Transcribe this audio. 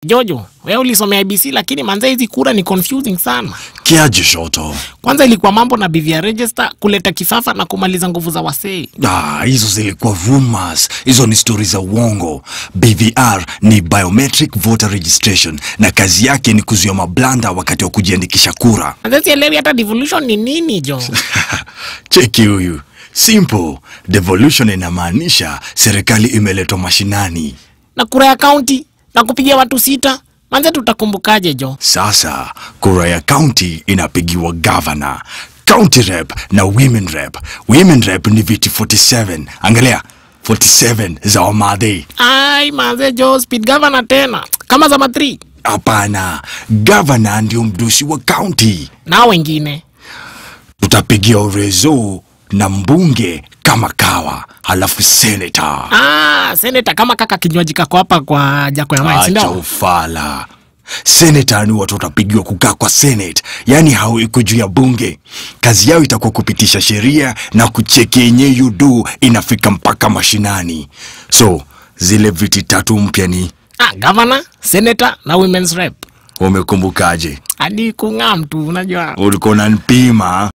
Jojo, wewe ulisomea IBC lakini manze hizi kura ni confusing sana. Kiaje Shoto? Kwanza ilikuwa mambo na BVR register, kuleta kifafa na kumaliza nguvu za wasee. Ah, hizo zilikuwa rumors. Hizo ni stori za uongo. BVR ni biometric voter registration na kazi yake ni kuzuia mablanda wakati wa kujiandikisha kura. Manze sielewi hata devolution ni nini jo. Cheki huyu. Simple. Devolution inamaanisha serikali imeletwa mashinani. na kura ya kaunti na kupigia watu sita. Manze tutakumbukaje jo? Sasa kura ya county inapigiwa governor, county rep na women rep. Women rep ni viti 47. Angalia 47 za Wamadhi. Ai manze jo, speed governor tena kama za matri Hapana, governor ndio mdusi wa county. na wengine. Tutapigia urezo na mbunge kama kawa, halafu senator. Ah, seneta kama kaka kinywaji kako hapa kwa jako ya maji, si Acha ndio? ufala. Senator ni watu watapigiwa kukaa kwa senate, yaani hao iko juu ya bunge. Kazi yao itakuwa kupitisha sheria na kucheki yenye yudu inafika mpaka mashinani. So zile viti tatu mpya ni Ah, governor, senator na women's rep. umekumbukaje? Hadi kung'aa mtu unajua. Ulikuwa unanipima